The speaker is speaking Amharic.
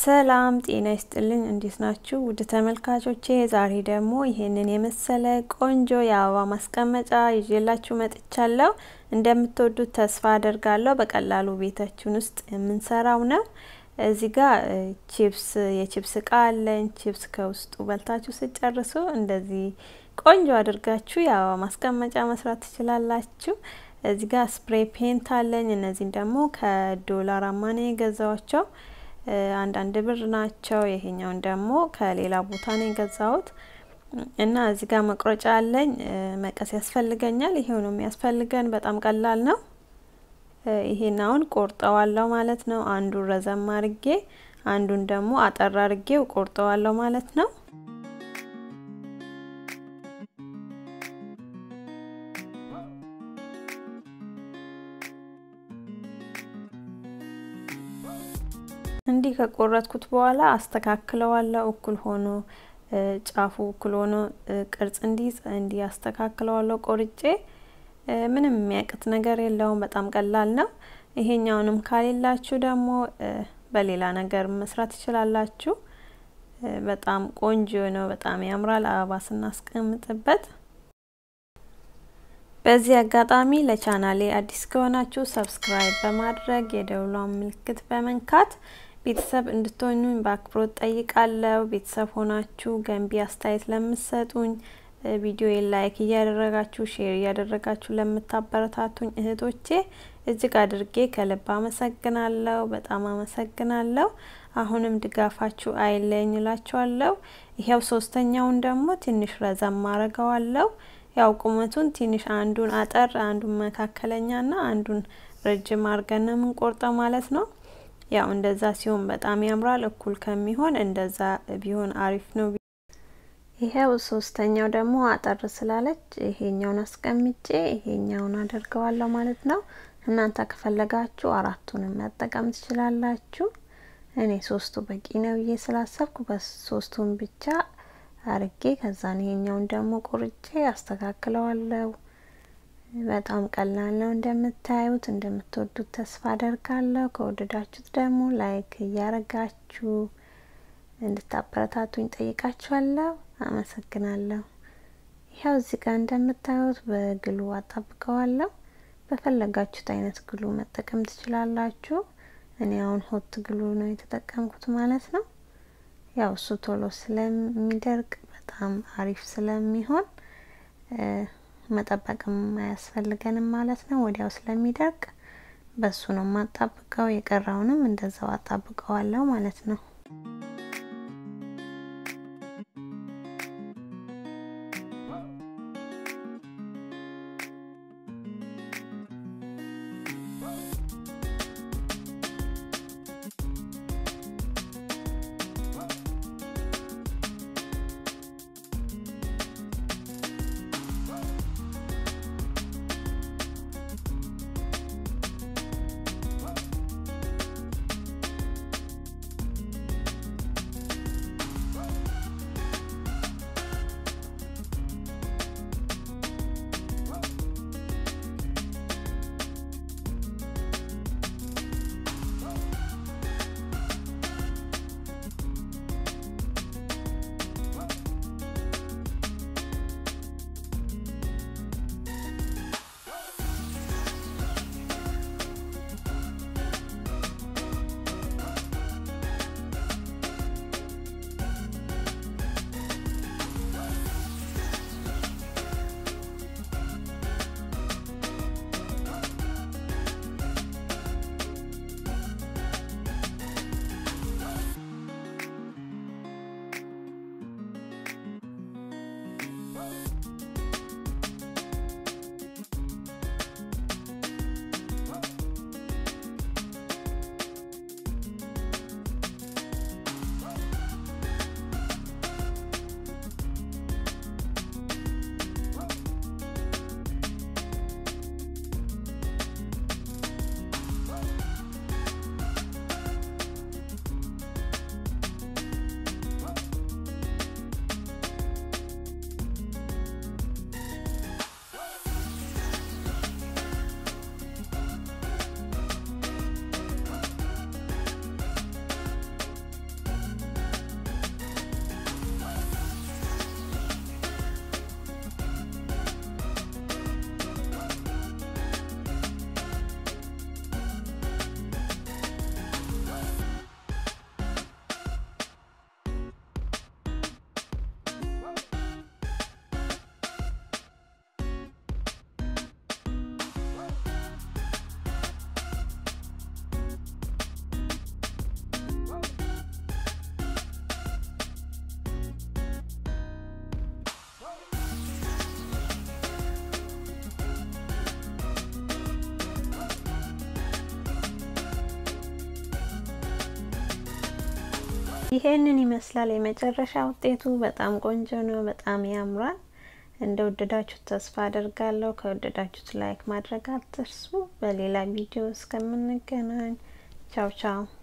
ሰላም ጤና ይስጥልኝ። እንዴት ናችሁ ውድ ተመልካቾቼ? ዛሬ ደግሞ ይሄንን የመሰለ ቆንጆ የአበባ ማስቀመጫ ይዤላችሁ መጥቻለሁ። እንደምትወዱት ተስፋ አደርጋለሁ። በቀላሉ ቤታችን ውስጥ የምንሰራው ነው። እዚህ ጋር ቺፕስ የቺፕስ እቃ አለኝ። ቺፕስ ከውስጡ በልታችሁ ስጨርሱ እንደዚህ ቆንጆ አድርጋችሁ የአበባ ማስቀመጫ መስራት ትችላላችሁ። እዚህ ጋር ስፕሬይ ፔንት አለኝ። እነዚህን ደግሞ ከዶላር አማኔ የገዛዋቸው አንዳንድ ብር ናቸው። ይሄኛውን ደግሞ ከሌላ ቦታ ነው የገዛሁት እና እዚህ ጋር መቁረጫ አለኝ። መቀስ ያስፈልገኛል። ይሄው ነው የሚያስፈልገን። በጣም ቀላል ነው። ይሄን አሁን ቆርጠዋለሁ ማለት ነው። አንዱን ረዘም አርጌ አንዱን ደግሞ አጠር አርጌው ቆርጠዋለሁ ማለት ነው። እንዲህ ከቆረጥኩት በኋላ አስተካክለዋለሁ። እኩል ሆኖ ጫፉ እኩል ሆኖ ቅርጽ እንዲይዝ እንዲህ አስተካክለዋለሁ ቆርጬ። ምንም የሚያቅት ነገር የለውም። በጣም ቀላል ነው። ይሄኛውንም ካሌላችሁ ደግሞ በሌላ ነገር መስራት ትችላላችሁ። በጣም ቆንጆ ነው። በጣም ያምራል አበባ ስናስቀምጥበት። በዚህ አጋጣሚ ለቻናሌ አዲስ ከሆናችሁ ሰብስክራይብ በማድረግ የደውሏን ምልክት በመንካት ቤተሰብ እንድትሆኑኝ በአክብሮት ጠይቃለሁ። ቤተሰብ ሆናችሁ ገንቢ አስተያየት ለምትሰጡኝ ቪዲዮ ላይክ እያደረጋችሁ ሼር እያደረጋችሁ ለምታበረታቱኝ እህቶቼ እጅግ አድርጌ ከልብ አመሰግናለሁ። በጣም አመሰግናለሁ። አሁንም ድጋፋችሁ አይለኝ እላችኋለሁ። ይሄው ሶስተኛውን ደግሞ ትንሽ ረዘም አረገዋለሁ። ያው ቁመቱን ትንሽ አንዱን አጠር አንዱን መካከለኛና አንዱን ረጅም አርገን ነው የምንቆርጠው ማለት ነው። ያው እንደዛ ሲሆን በጣም ያምራል። እኩል ከሚሆን እንደዛ ቢሆን አሪፍ ነው። ይሄው ሶስተኛው ደግሞ አጠር ስላለች ይሄኛውን አስቀምጬ ይሄኛውን አደርገዋለሁ ማለት ነው። እናንተ ከፈለጋችሁ አራቱንም መጠቀም ትችላላችሁ። እኔ ሶስቱ በቂ ነው ብዬ ስላሰብኩ በሶስቱን ብቻ አርጌ ከዛን ይሄኛውን ደግሞ ቆርጬ አስተካክለዋለሁ። በጣም ቀላል ነው እንደምታዩት። እንደምትወዱት ተስፋ አደርጋለሁ። ከወደዳችሁት ደግሞ ላይክ እያረጋችሁ እንድታበረታቱኝ ጠይቃችኋለሁ። አመሰግናለሁ። ይኸው እዚህ ጋር እንደምታዩት በግሉ አጣብቀዋለሁ። በፈለጋችሁት አይነት ግሉ መጠቀም ትችላላችሁ። እኔ አሁን ሆት ግሉ ነው የተጠቀምኩት ማለት ነው። ያው እሱ ቶሎ ስለሚደርቅ በጣም አሪፍ ስለሚሆን መጠበቅም አያስፈልገንም ማለት ነው። ወዲያው ስለሚደርቅ በሱ ነው የማጣብቀው። የቀረውንም እንደዛው አጣብቀዋለሁ ማለት ነው። ይሄንን ይመስላል የመጨረሻ ውጤቱ። በጣም ቆንጆ ነው። በጣም ያምራል። እንደወደዳችሁት ተስፋ አደርጋለሁ። ከወደዳችሁት ላይክ ማድረግ አትርሱ። በሌላ ቪዲዮ እስከምንገናኝ ቻው ቻው።